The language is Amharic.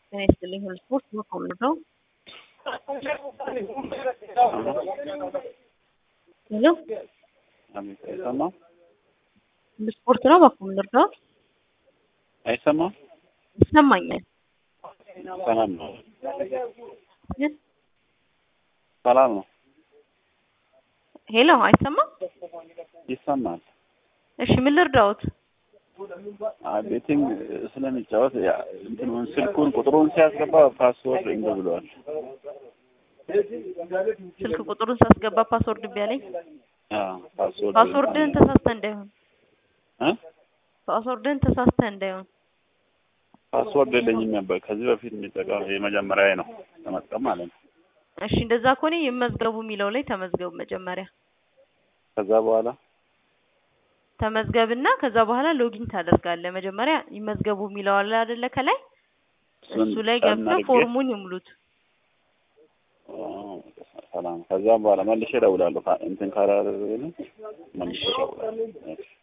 ጤና ይስጥልኝ ሁሉ ስፖርት በኮም ነው። ሄሎ አቤት፣ አይሰማም ሁሉ ስፖርት ነው በኮም ልርዳው? አይሰማም። ይሰማኛል። ሰላም ነው፣ ሰላም ነው፣ ሄሎ አይሰማም? ይሰማል። እሺ ምን ልርዳዎት? ቤቲንግ ስለሚጫወት ያ- እንትኑን ስልኩን ቁጥሩን ሲያስገባ ፓስወርድ እንደ ብለዋል። ስልክ ቁጥሩን ሳስገባ ፓስወርድ ቢያለኝ አዎ፣ ፓስወርድ ፓስወርድህን ተሳስተህ እንዳይሆን እ ፓስወርድህን ተሳስተህ እንዳይሆን ፓስወርድ የለኝም ነበር ከዚህ በፊት የሚጠቀም የመጀመሪያ ነው ለመጥቀም ማለት ነው። እሺ እንደዛ ከሆነ ይመዝገቡ የሚለው ላይ ተመዝገቡ መጀመሪያ ከዛ በኋላ ተመዝገብና ከዛ በኋላ ሎጊን ታደርጋለህ። መጀመሪያ ይመዝገቡ የሚለው አለ አይደለ? ከላይ እሱን እሱ ላይ ጫን ገብተህ አድርጌ- ፎርሙን ይሙሉት። ኦ፣ ሰላም። ከዛ በኋላ መልሼ እደውላለሁ። ካ- እንትን ካላደረገልኝ መልሼ እደውላለሁ።